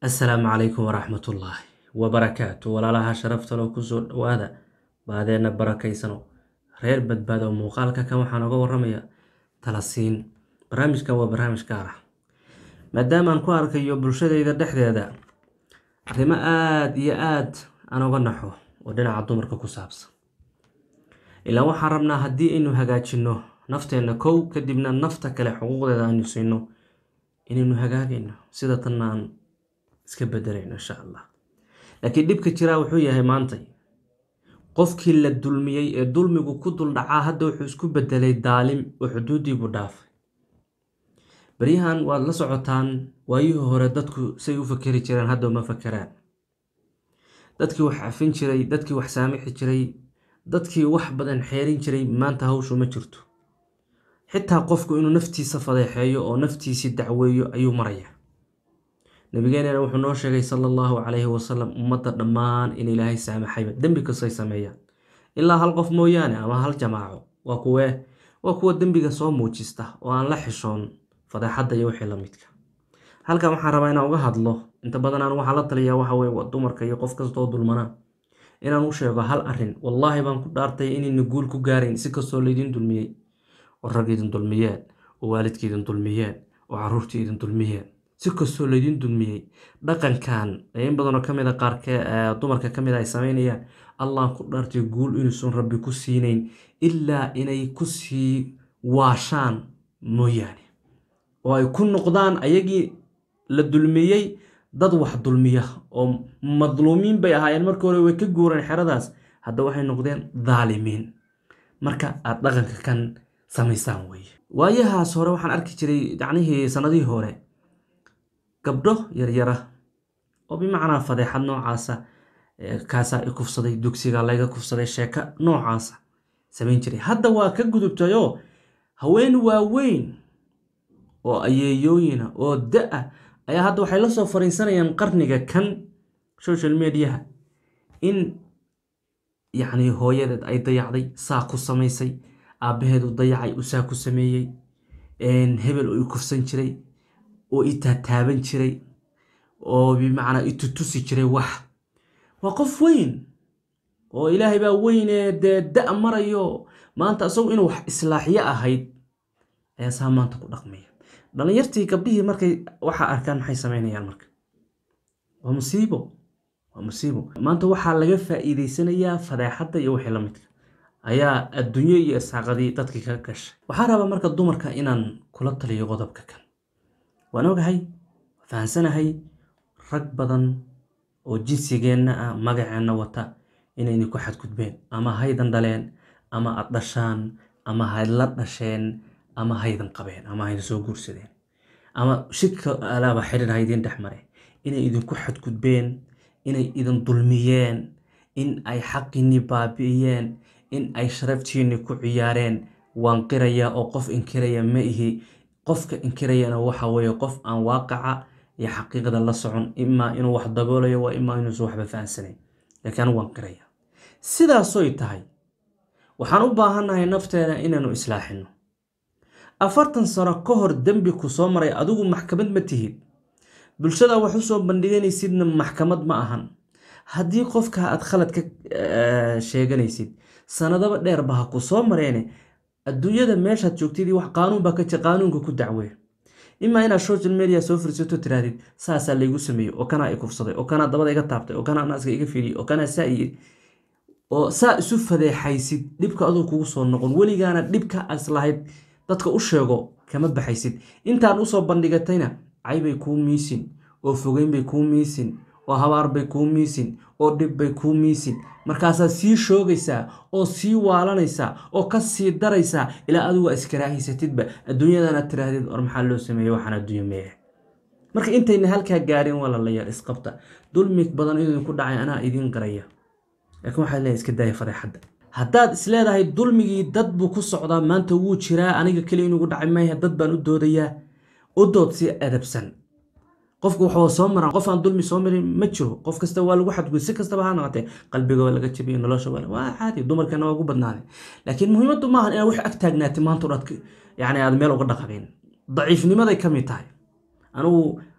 assalaamu calaykum waraxmatullaahi wabarakaatu walaalaha sharaftalo kusoo dhawaada baadeenna barakaysano reer badbaado muuqaalka kan waxaan oga waramaya talasiin barnaamijkan waa barnaamij gaar ah maadaamaan ku arkayo bulshadayda dhexdeeda arrimo aada iyo aad aan oga naxo oo dhinaca dumarka ku saabsan ilaa waxaan rabnaa haddii aynu hagaajino nafteenna kow kadibna nafta kale xuquuqdeeda aynu siino inaynu hagaagayno sida tanna aan iska bedelayno insha allah laakiin dhibka jiraa wuxuu yahay maantay qofkii la dulmiyey ee dulmigu ku duldhacaa hadda wuxuu isku bedelay daalim oo xuduudiibuu dhaafay baryahan waad la socotaan waayihii hore dadku say u fakeri jireen hadda uma fakeraan dadkii wax cafin jiray dadkii wax saamixi jiray dadkii wax badan xeerin jiray maanta hawshu ma jirto xitaa qofku inuu naftiisa fadeexeeyo oo naftiisii dacweeyo ayuu maraya nabigeenena wuxuu noo sheegay sala allahu calayhi wasalam ummadda dhammaan in ilaahay saamaxayba dembi kastay sameeyaan ilaa hal qof mooyaane ama hal jamaaco waa kuwee waa kuwa dembiga soo muujista oo aan la xishoon fadeexadda iyo wixii la midka halkan waxaan rabaa inaan uga hadlo inta badan aan waxaa la taliyaa waxa weye waa dumarka iyo qof kastoo dulmanaa inaan u sheego hal arrin wallaahi baan ku dhaartay inayna guul ku gaarayn si kastoo laydin dulmiyey oo rag idin dulmiyeen oo waalidka idin dulmiyeen oo caruurtii idin dulmiyeen si kastoo laydin dulmiyey dhaqankan in badanoo kamid a qaarkee dumarka kamid a ay sameynayaan allah ku dhaartay guul inuusan rabbi ku siinayn ilaa inay kusii waashaan mooyaane oo ay ku noqdaan ayagii la dulmiyey dad wax dulmiya oo madluumiin bay ahaayeen marka hore way ka guureen xeradaas hadda waxay noqdeen daalimiin marka aada dhaqanka kan samaysaan weye waayahaas hore waxaan arki jiray yacnihii sanadihii hore gabdho yaryara oo bimacnaa fadeexad noocaasa kaasaa i kufsaday dugsiga layga kufsaday sheeko noocaasa samayn jiray hadda waa ka gudubtayoo haween waaweyn oo ayeeyooyina oo da-a ayaa hadda waxay la soo fariisanayaan qarniga kan social mediaha in yacni hooyadeed ay dayacday saa ku samaysay aabbaheedu dayacay uu saa ku sameeyey hebel oo i kufsan jiray oo i taataaban jiray oo bimacnaa i tutusi jiray wax waa qof weyn oo ilaahay baa weynee dee da- marayo maanta isagu inuu wax islaaxyo ahayd ayaa saa maanta ku dhaqmaya dhalinyartii gabdhihii markay waxaa arkaan maxay sameynayaan marka waa musiibo waa musiibo maanta waxaa laga faa-iideysanayaa fadeexadda iyo wixii la midka ayaa adduunyo iyo isaaqadii dadkii kaga gashay waxaa rabaa marka dumarka inaan kula taliyo qodobka kan waan ogahay fahansanahay rag badan oo jinsigeenna ah magaceenna wata inayna ku xadgudbeen ama haydan dhaleen ama ad dhashaan ama haydla dhasheen ama haydan qabeen ama haydan soo guursadeen ama shidka alaaba xidhiir haydin dhex mare inay idinku xadgudbeen inay idin dulmiyeen in ay xaqiinni baabi'iyeen in ay sharaftiinni ku ciyaareen waan qirayaa oo qof inkiraya ma ihi qofka inkirayana waxa weeye qof aan waaqaca iyo xaqiiqda la socon imaa inuu wax daboolayo waa imaa inuusan waxba fahansanayn laakiin anigu waan qiraya sidaasoy tahay waxaan u baahannahay nafteena inaanu islaaxino afartan sano ka hor dembi ku soo maray adigu maxkamad ma tihid bulshada wax usoo bandhiganaysidna maxkamad ma ahan haddii qofka aad khalad ka sheeganaysid sanadaba dheerba ha ku soo mareene adduunyada meeshaad joogtid wax qaanuun baa ka jir qaanuunka ku dacwee imaa inaad social media soo fursato tirahdid saasaa laygu sameeyey oo kanaa i kufsaday oo kanaa dabada iga taabtay oo kanaa naaska iga fidiyey oo kanaa saa iyiri oo saa isu fadeexaysid dhibka aduu kugu soo noqon weligaana dhibka as lahayd dadka u sheego kama baxaysid intaan usoo bandhigatayna caybay kuu miisin oo fogeyn bay kuu miisin oo habaar bay kuu miisin oo dhib bay kuu miisin markaasaad sii shoogaysaa oo sii waalanaysaa oo ka sii daraysaa ilaa adigu iskarahaysatidba adduunyadana tiraahdid or maxaa loo sameeyey waxaan adduunyo meehe marka intayna halkaa gaarin walalayaal isqabta dulmi badan idinku dhacay anaa idiin qaraya laakiin waxaad leedahay iska daaya fadeexadda haddaad isleedahay dulmigii dad buu ku socdaa maanta wuu jiraa aniga keli inugu dhacay maya dad baan u doodayaa u dood si adabsan qofku waxaa soo maraan qof aan dulmi soo marin ma jiro qof kasta waa lagu xadgud si kastaba ha noqotee qalbiga waa laga jabiyo nolosha waa caadi dumarkana waa ugu badnaaday laakiin muhiimaddu maahan inaad wax ag taagnaatay maanta odhad yani aad meel uga dhaqabeen daciifnimaday ka mid tahay anigu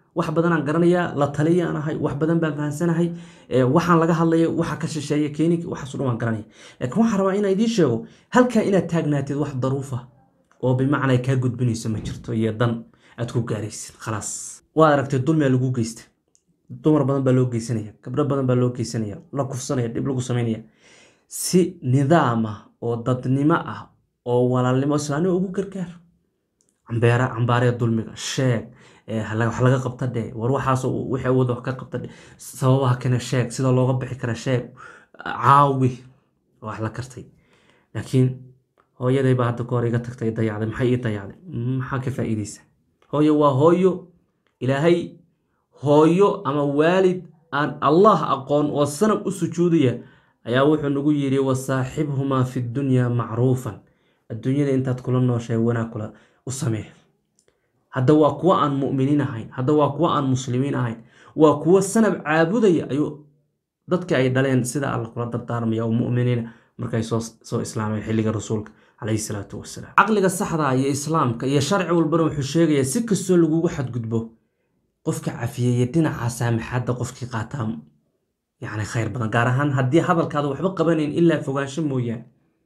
wax badanaan garanayaa la taliyaan ahay wax badan baan fahansanahay waxaan laga hadlaya waxa ka shisheeya keeni waxaaso dhan waan garanaya laakiin waxaan rabaa inaan idiin sheego halkaa inaad taagnaatid wax daruufa oo bimacnaa kaa gudbinayso ma jirto iyo dan aad ku gaaraysid khalaas waad aragtay dulmiga lagu geysta dumar badan baa loo geysanaya gabdho badan baa loo geysanaya la kufsanaya dhib lagu samaynaya si nidaam ah oo dadnimo ah oo walaalnimo islaanimo ugu gargaar cambeera cambaaree dulmiga sheeg wax laga qabta dhe war waxaas wixii awooda wax ka qabta dhe sababaha kane sheeg sida looga bixi kara sheeg caawi wax la kartay laakiin hooyaday baa hadda kahor iga tagtay dayacday maxay ii dayacday maxaa ka faa'iideysa hooyo waa hooyo ilaahay hooyo ama waalid aan allah aqoon oo sanab u sujuudaya ayaa wuxuu nagu yidhi wasaaxibhumaa fi dunyaa macruufan adduunyada intaad kula nooshahay wanaag kula u samee hadda waa kuwo aan mu'miniin ahayn hadda waa kuwo aan muslimiin ahayn waa kuwo sanab caabudaya ayuu dadka ay dhaleen sida alla kula dardaarmaya oo mu'miniina markay soo islaameen xilliga rasuulka calayhi salaatu wasalaam caqliga saxda iyo islaamka iyo sharci walbana wuxuu sheegayaa si kastoo lagugu xadgudbo qofka cafiyeye dhinaca saamaxaadda qofkii qaataa yacni khayr badan gaar ahaan haddii hadalkaada waxba qabanayn ilaa fogaansho mooyaane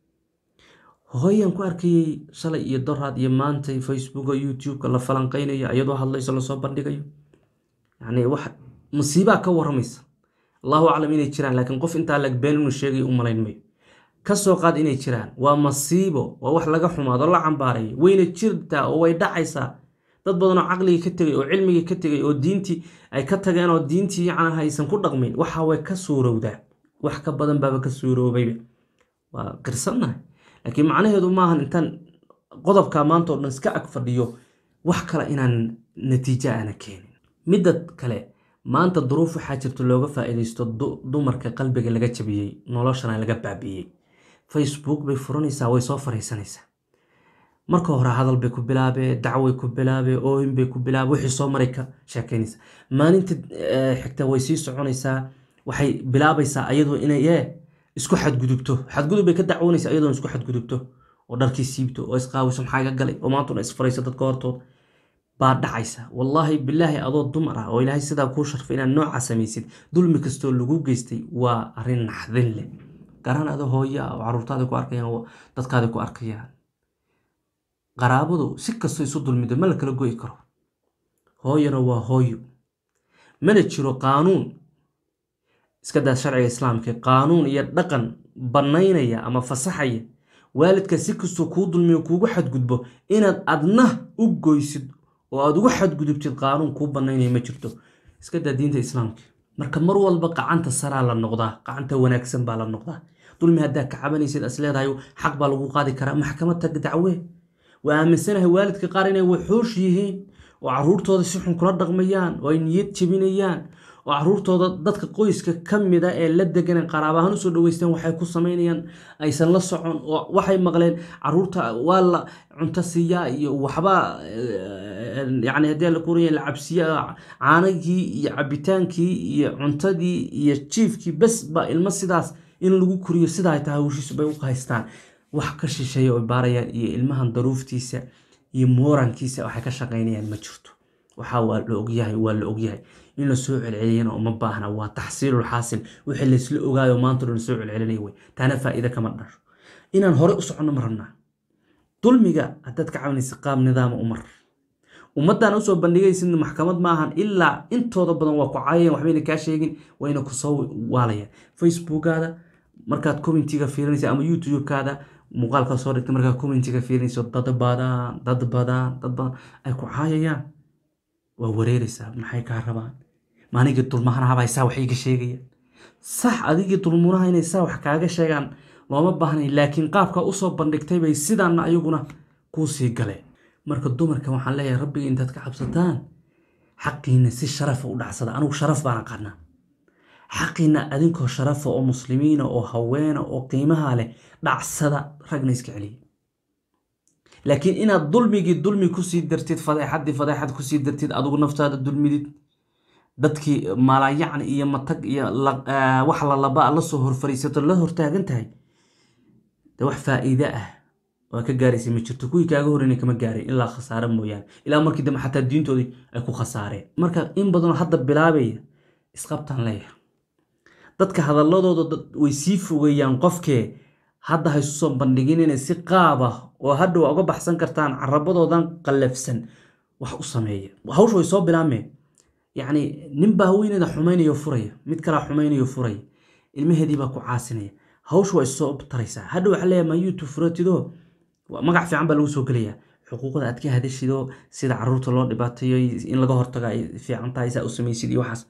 hooyan ku arkayey shalay iyo doraad iyo maantay facebooka youtube-ka la falanqeynayo iyadoo hadlayso lasoo bandhigayo yacni wax musiibaa ka waramaysa allahu aclam inay jiraan laakiin qof intaa lagbeen inuu sheegay u malayn mayo kasoo qaad inay jiraan waa masiibo waa wax laga xumaado la cambaareeyo wayna jirtaa oo way dhacaysaa dad badan oo caqligii ka tegay oo cilmigii ka tegay oo diintii ay ka tageen oo diintii yacni haysan ku dhaqmin waxa way ka suurowdaa wax ka badan baaba ka suuroobayba waa qirsannahay laakiin macnaheedu maahan intaan qodobka maanta oo dhan iska ag fadhiyo wax kale inaan natiijo aana keenin midda kale maanta duruuf waxaa jirta looga faa'iidaysto dumarka qalbiga laga jabiyey noloshana laga baabiiyey facebook bay furanaysaa way soo fariisanaysaa marka hore hadal bay ku bilaabee dacway ku bilaabee oohin bay ku bilaabe wixii soo maray ka sheekaynaysaa maalinta xigta way sii soconaysaa waxay bilaabaysaa ayadoo inay ee isku xadgudubto xadgudub bay ka dacwoonaysaa iyadoon isku xadgudubto oo dharkii siibto oo isqaawiso maxaa iga galay oo maantuna isfarayso dadka hortood baa dhacaysa wallaahi bilaahi adoo dumar ah oo ilaahay sidaa kuu sharfay inaad noocaa samaysid dulmi kastoo lagu geystay waa arrin naxdin leh garaan adoo hooyo ah oo caruurtaada ku arkayaan dadkaada ku arkayaan qaraabadu si kastoo isu dulmido ma la kala goyi karo hooyana waa hooyo mana jiro qaanuun iska daa sharciga islaamka qaanuun iyo dhaqan bannaynaya ama fasaxaya waalidka si kastoo kuu dulmiyo kuugu xadgudbo inaad adna u goysid oo aad ugu xadgudubtid qaanuun kuu bannaynaya ma jirto iska daa diinta islaamka marka mar walba qacanta saraa la noqdaa qacanta wanaagsan baa la noqdaa dulmi haddaa ka cabanaysid as leedahay xaq baa lagu qaadi karaa maxkamad tag dacwee waa aaminsanahay waalidka qaar inay waxoosh yihiin oo caruurtooda si xun kula dhaqmayaan oo ay niyad jebinayaan oo caruurtooda dadka qoyska ka mida ee la deganan qaraab ahaan usoo dhaweysteen waxay ku samaynayaan aysan la socon oo waxay maqleen caruurta waa la cunto siiyaa iyo waxba yani haddii la kuraya la cabsiya caanagii iyo cabitaankii iyo cuntadii iyo jiifkii bes ba ilmo sidaas in lagu koriyo sidaa ay tahay hawshiisu bay u haystaan wax ka shisheeya oo baarayaan iyo ilmahan daruuftiisa iyo moorankiisa waxay ka shaqaynayaan ma jirto waxaa waa la ogyahay waa la ogyahay in la soo celceliyana uma baahna waa taxsiilul xaasil wixii laysla ogaayo maanta dhan soo celcelinaya wey taana faa'iida kama dhasho inaan hore u soconno ma rabnaa dulmiga haddaad ka cabanaysa qaab nidaama umar ummaddan usoo bandhigaysid maxkamad maahan ilaa intooda badan waa ku caayeen waxbayna kaa sheegin wayna kusoo waalayaan facebookaada markaad commentiga fiirinaysa ama youtube-kaada muuqaalka soo dhigta markaad commentiga fiirinayso dad badan dad badan dad badan ay ku caayayaan waa wareeraysaa maxay kaa rabaan maaligii dulmahanahabay saa wax iga sheegayaan sax adigii dulmunaha inay saa wax kaaga sheegaan looma baahnay laakiin qaabka usoo bandhigtay bay sidaana ayaguna kuu sii galeen marka dumarka waxaan leeyahay rabbiga intaad ka cabsataan xaqiina si sharafa u dhacsada anigu sharaf baan aqaanaa xaqiina adinkoo sharafa oo muslimiina oo haweena oo qiimaha leh dhacsada ragna iska celiya laakiin inaad dulmigii dulmi kusii dartid fadeexadii fadeexad kusii dartid adigu naftaada dulmidid dadkii maalayacni iyo matag iyo wax lalaba lasoo horfariisato la hortaagan tahay de wax faa'iide ah waa ka gaaraysa ma jirto kuwii kaaga horreynay kama gaarin ilaa khasaare mooyaane ilaa markii dambe xataa diintoodii ay ku khasaareen marka in badanoo hadda bilaabaya isqabtaan leeyahay dadka hadaladooda way sii fogeeyaan qofkee hadda ha isu soo bandhigin inay si qaab ah oo hadhow uga baxsan kartaan carabadoodan qallafsan wax u sameeya hawsha way soo bilaabmeen yacni ninbaa haweeneyda xumaynayo furaya mid kalaa xumaynayo furaya ilmaheedii baa ku caasinaya hawsha waa issoo taraysaa hadhow waxaa leeyahay ma youtube furatidoo magac fiican baa lagu soo gelayaa xuquuqda aad ka hadashidoo sida caruurta loo dhibaateeyo in laga hortago ay fiican tahay saa u samaysid iyo waxaas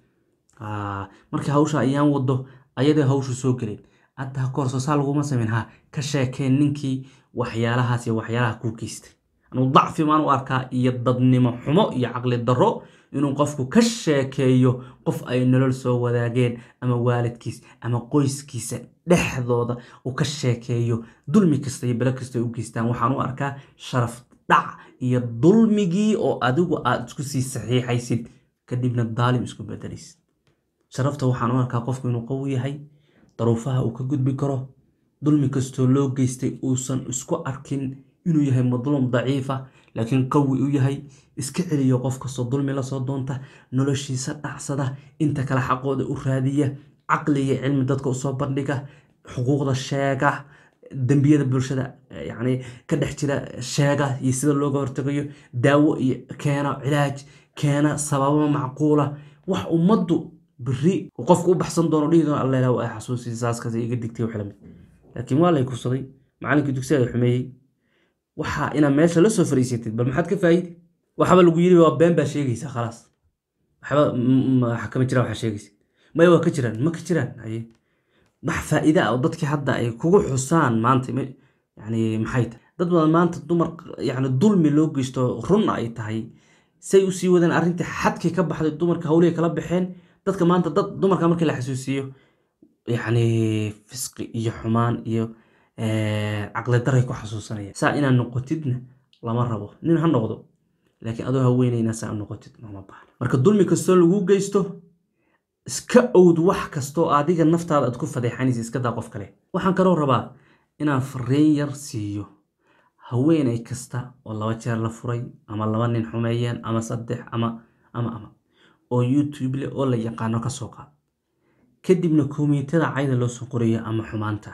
markii hawsha ayaan wado ayadee hawshu soo geleen hadda kahorso saa laguma samayn ha ka sheekeen ninkii waxyaalahaas iyo waxyaalaha kuu geystay anuu dacfi maan u arkaa iyo dadnimo xumo iyo caqli darro inuu qofku ka sheekeeyo qof ay nolol soo wadaageen ama waalidkiis ama qoyskiisa dhexdooda uu ka sheekeeyo dulmi kasta iyo belo kasta ay u geystaan waxaan u arkaa sharaf dhac iyo dulmigii oo adigu aad isku sii saxiixaysid kadibna daalim isku bedelaysid sharafta waxaan u arkaa qofku inuu qawi yahay daruufaha uu ka gudbi karo dulmi kastoo loo geystay uusan isku arkin inuu yahay madluum daciifa laakiin qawi u yahay iska celiyo qof kastoo dulmi lasoo doonta noloshiisa dhacsada inta kale xaqooda u raadiya caqliga cilmi dadka usoo bandhiga xuquuqda sheega dembiyada bulshada yani ka dhex jira sheega iyo sida looga hortagayo daawo iyo keena cilaaj keena sababo macquula wax ummaddu beri qofku u baxsan doono dhihi doono alla ilaah ay xasuusi saaskaas iga digtay wax lamid laakiin waa lay kursaday macalinkii dugsiga xumeeyey waxaa inaa meesha la soo fariisatid bal maxaad ka faa'idi waxaba lagu yiri waa been baa sheegaysa khalaas waxba waxa kama jiraan waxaa sheegaysa maya waa ka jiraan ma ka jiraan haye wax faa'iida ah oo dadkii hadda ay kugu xusaan maanta yani maxay tahay dad badan maanta dumar yani dulmi loo geysto run ay tahay say usii wadeen arrintii xadkii ka baxday dumarka hawlihii kala baxeen dadka maanta dad dumarka markii la xasuusiyo yacni fisqi iyo xumaan iyo caqli daray ku xasuusanaya saa inaad noqotidna lama rabo nin ha noqdo laakiin adoo haweenayna saa u noqotid lama baahna marka dulmi kastoo lagu geysto iska owd wax kastoo adiga naftaada aad ku fadeexanaysa iska daa qof kale waxaan kaloo rabaa inaan fariin yar siiyo haweenay kasta oo laba jeer la furay ama laba nin xumeeyeen ama saddex ama ama ama oo youtube leh oo la yaqaano ka soo qaad kadibna komiitada cayda loo soo qorayo ama xumaanta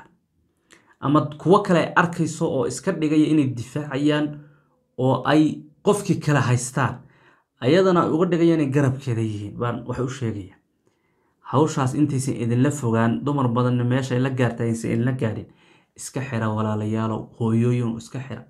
ama kuwo kale ay arkayso oo iska dhigaya inay difaacayaan oo ay qofkii kale haystaan ayadana ay uga dhigayaan inay garabkeeda yihiin baan waxay u sheegaya hawshaas intaysan idinla fogaan dumar badanna meesha ay la gaarta aysan idinla gaadhin iska xira walaalayaalow hooyooyin iska xira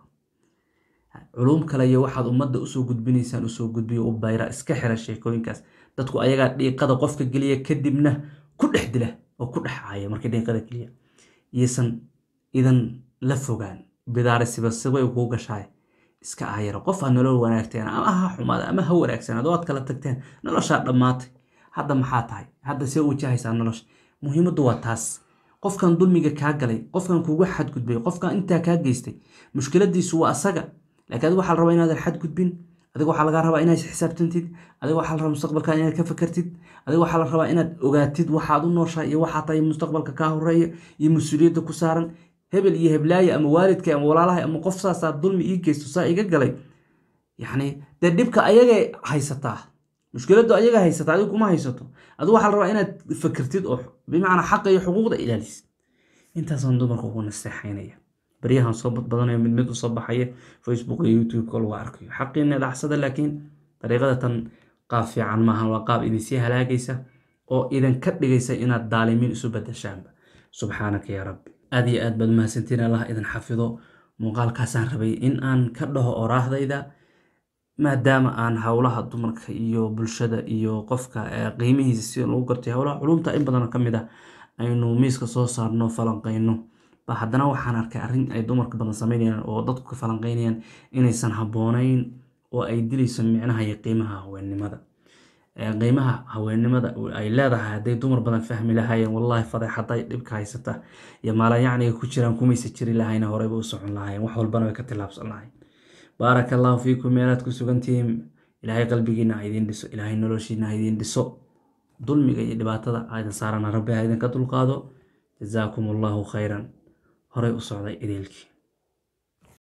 culum kale iyo waxaad ummadda usoo gudbinaysaan usoo gudbiyo u bayra iska xira sheekooyinkaas dadku ayagaa dhiiqada qofka geliya kadibna ku dhex dila oo ku dhex caaya markii dhiiqada geliya iyosan idan la fogaan bidaare sibasibay kuu gashaay iska aayara qof aad nolol wanaagteen ama ha xumaada ama ha wanaagsanaad oo aad kala tagteen noloshaa dhammaatay hadda maxaa tahay hadda see wajahaysaa nolosha muhiimaddu waa taas qofkan dulmiga kaa galay qofkan kugu xadgudbay qofkan intaa kaa geystay mushkiladiisu waa asaga laakiin adiga waxaa la rabaa inaadan xadgudbin adiga waxaa lagaa rabaa inaad xisaabtantid adiga waxaa la rabaa mustaqbalka inaad ka fakartid adiga waxaa la rabaa inaad ogaatid waxaad u nooshaa iyo waxaa tahay mustaqbalka kaa horeeya iyo mas-uuliyadda ku saaran hebel iyo heblaaye ama waalidka ama walaalaha ama qof saasaa dulmi ii geysto saa iga galay yacni dee dhibka ayagay haysataa mushkiladdu ayaga haysataa adigu kuma haysato adigu waxaa la rabaa inaad fakertid oo bimacnaa xaqa iyo xuquuqda ilaalisid intaasaan dumarka ugu naseexaynaya baryahan soo badbadanayo mid mid usoo baxaya facebook iyo youtube-ka lagu arkayo xaqiina dhacsada laakiin dariiqada tan qaab fiican maahan waa qaab idinsii halaagaysa oo idinka dhigaysa inaad daalimiin isu badashaanba subxaanaka yaa rabbi aad iyo aad baad mahadsantiin allah idin xafido muuqaalkaasaan rabay in aan ka dhaho oraahdayda maadaama aan howlaha dumarka iyo bulshada iyo qofka qiimihiisa sida lagu gartay howlaha culumta in badan ka mid ah aynu miiska soo saarno falanqeyno ba haddana waxaan arkay arrin ay dumarka badan sameynayaan oo dadku ka falanqeynayaan inaysan habboonayn oo ay dilayso micnaha iyo qiimaha haweennimada qiimaha haweennimada ay leedahay hadday dumar badan fahmi lahaayeen wallahi fadeexaday dhibka haysata iyo maalayacniga ku jiraan kumaysa jiri lahayna horeyba u socon lahaayeen wax walbana way ka tillaabsan lahayn baaraka allahu fiikum meelaad ku sugantihiin ilaahay qalbigiina ha idiin dhiso ilaahay noloshiina ha idiin dhiso dulmiga iyo dhibaatada aydan saarana rabbi ha idinka dulqaado jazaakum allahu khayran horey u socday idiilkii